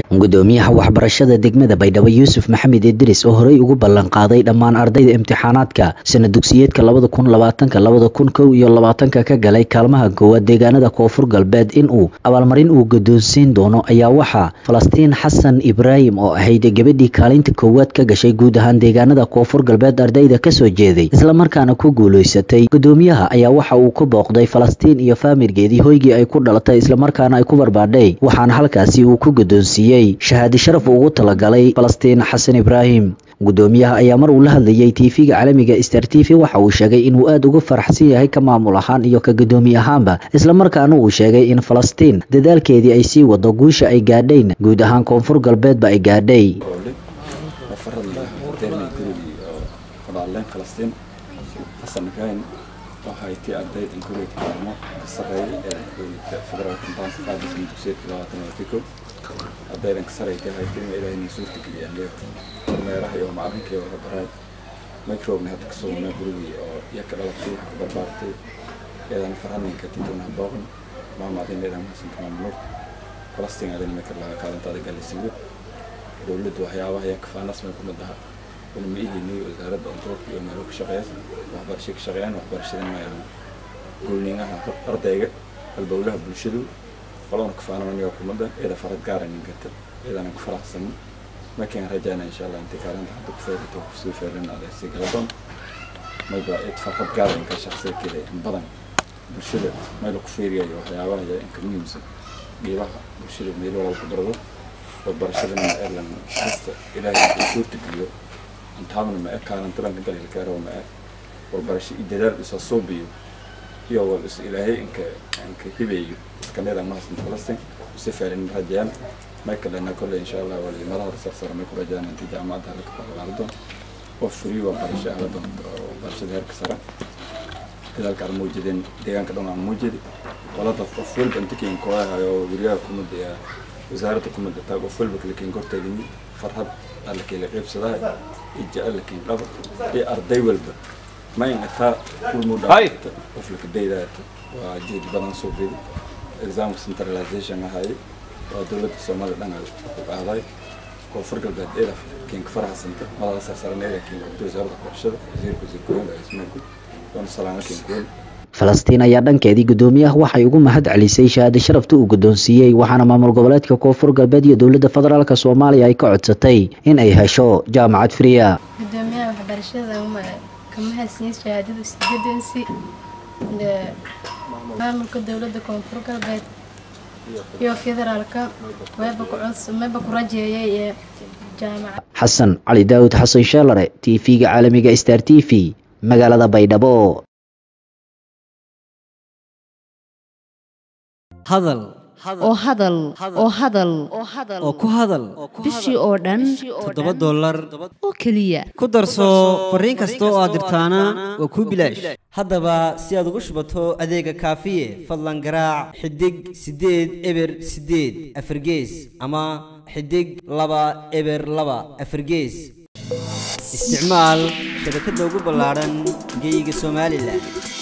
gudoomiyaha waxbarashada degmada baydhabo yuusuf maxamed idris oo horey ugu ballan qaaday dhammaan ardayda imtixaanaadka sana dugsiyeedka labada kun labaatanka labada kun kow iyo labaatanka ka galay kaalmaha koowaad deegaanada koonfur galbeed inuu abaalmarin uu guddoonsiin doono ayaa waxaa falastiin xasan ibraahim oo ahayd gabadhii kaalinta koowaad ka gashay guud ahaan deegaanada koonfur galbeed ardayda kasoo jeeday islamarkaana ku guuleysatay gudoomiyaha ayaa waxa uu ku booqday falastiin iyo faamirgeedii hoygii ay ku dhalatay islamarkaana ay ku barbaadhay waxaana halkaasi uu ku guddoonsiiyey shahaadi sharaf ugu talagalay falastiin xasan ibraahim gudoomiyaha ayaa mar uu la hadlayay tv-ga caalamiga star t v waxa uu sheegay inuu aada uga faraxsan yahay ka maamul ahaan iyo ka gudoomiye ahaanba islamarkaana uu sheegay in falastiin dadaalkeedii ay sii wado guusha ay gaadhayn guud ahaan koonfur galbeedba ay gaadhay waxay tii ardayd inkureed kaalmo ka sarreeyay ee federaalka intaanka qaadaysa dugsiyeedka labaatan iyo tiko ardaydan ka sarreeyay haytay in ilaahay noo suurta geliyaan leeyo kormeeraha iyo macalinka iyo waxbaraay microbna hadda kasoo wana gurigii oo iyo ka dhalatay wax ka barbaartay eedana farhaninka titona booqan maamaadin eedan hasan kama mulur falastiin adin maka laga kaalintaada galaysiiyo dowladda waxyaabaha iyo kafaanas may kumid aha ma ihini wasaaradda ontoorka iyo meelo ka shaqeeya waxbarasho ka shaqeeyaan waxbarashadan mayaan goolningaha ardayga albowlaha bulshadu qolona kafaanamaniga xukuumadda eeda farad gaara ninkata eedana ku faraxsan makaan rajayna insha allah intii kaalinta hadda ku feerito kusii feerin aday si galadon mayba eed farad gaara inka shaqsiyakeeda in badan bulshada mayla ku feeriyayo waxyaabaha iyo inka muhiimsan geebaha bulshada meelo walba ku barado waxbarashadana ma erlan kasta ilaahay ku suurta geliyo intaamna ma ekaanan talanka dalilkaaro ma e walbarasho iyo dadaal isa suubiyo iyo wal is ilaahay inka inka hibeeyo iskaneda mahasn falastin si faarin rajayaan may kalena kolle insha allah wali madaha sarsara may ku rajayaan intii jaamacadda halka qaado oo furi waxbarasho ahla doonto waxbarashada heerka sare dadaalka aan muujideen deegaanka dhan aan muujidi walada qof walba inta keen kooyahayo weriyaha kumada iyo wasaaradda kumada taag qof walba kala keen korteedini farhad alla kala qaybsadahay iyo jecel keen dhaba iyo arday walba ma ingataa kulmudhaata qof laka daydaata waa jeed badan soo bedi exam centralization ahay waa dowladda soomaalida dhan ku qaaday koonfur galbeed eeda keenka faraxsanta madaxa sarsaran eeda keenka wasaaradda waxbarashada wasiirka wasiirkooyinka ismaanku doona salaamo keenkoon falastiin ayaa dhankeedii gudoomiyaha waxay ugu mahad celisay shahaado sharafta uu guddoonsiiyey waxaana maamul goboleedka koonfur galbeed iyo dowladda federaalk soomaaliya ay ka codsatay in ay hesho jaamacad friya gudoomiyaha waxbarashada kama haysiin shahaadadu sigadansi maamulka dowladda koonfur galbeed iyo federaalka wayba ku rajeeyay ee jaamacad xasan cali daawud xasan sheelare t v-ga caalamiga star t v magaalada baydhabo hadal oo hadal oo hadal oo ku hadal bishii oo dhan toddoba dollar oo keliya ku darso fariin kasta oo aad dirtaana waa kuu bilaash haddaba si aad ugu shubato adeega kaafiye fadlan garaac xidig siddeed eber siddeed afargees ama xidig laba eber laba afargees isticmaal shabakadda ugu ballaadhan geeyiga somalilan